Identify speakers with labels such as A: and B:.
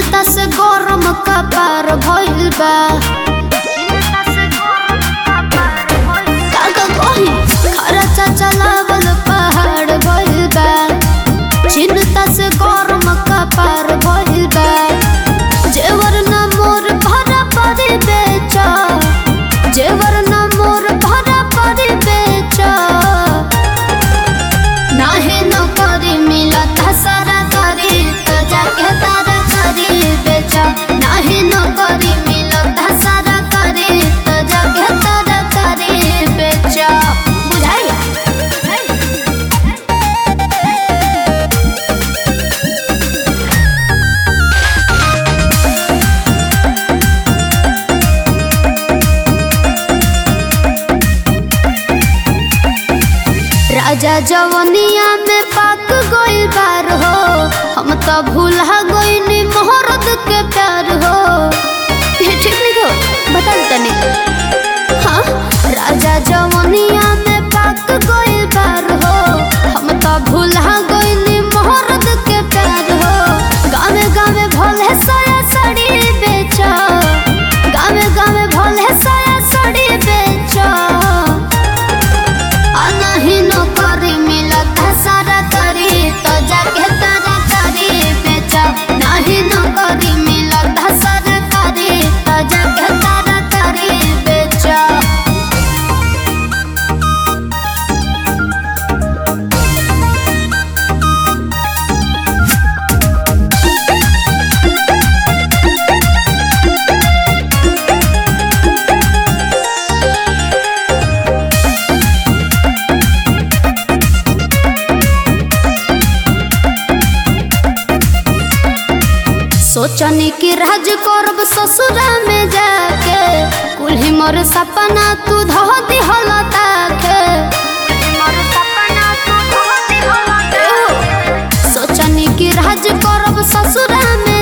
A: चिंता से गरम कपार भइल बा काका कही खर्चा चलावल पहाड़ भइल बा चिंता से गरम कपार भइल बा जेवर न मोर भरा परी बेचा जेवर न मोर भरा परी बेचा नाहे न करी मिलत सारा करी तो जाके तारा करी बेचा नाहे न करी मिलत सारा करी तो जाके तारा करी बेचा बुझाई राजा जवनिया में पाक गोइल बार हो हम तो भूला गईनी मोहरद के प्यार हो ये ठीक नहीं हो बता तनी हाँ राजा जवनिया में पाक गोइल बार हो हम तो भूला गईनी मोहरद के प्यार हो गावे गावे भोले साया साड़ी बेचा गावे गावे भोले साया साड़ी बेचा आ नहीं न करी मिलत सारा करी तो जाके तारा करी बेचा नहीं न करी मिलत सारा करी तो जाके तारा करी बेचा सोचनी कि राज करब ससुरा में जाके कुल्ही मोर सपना तू धो दिहल ताके सोचनी कि राज करब ससुरा में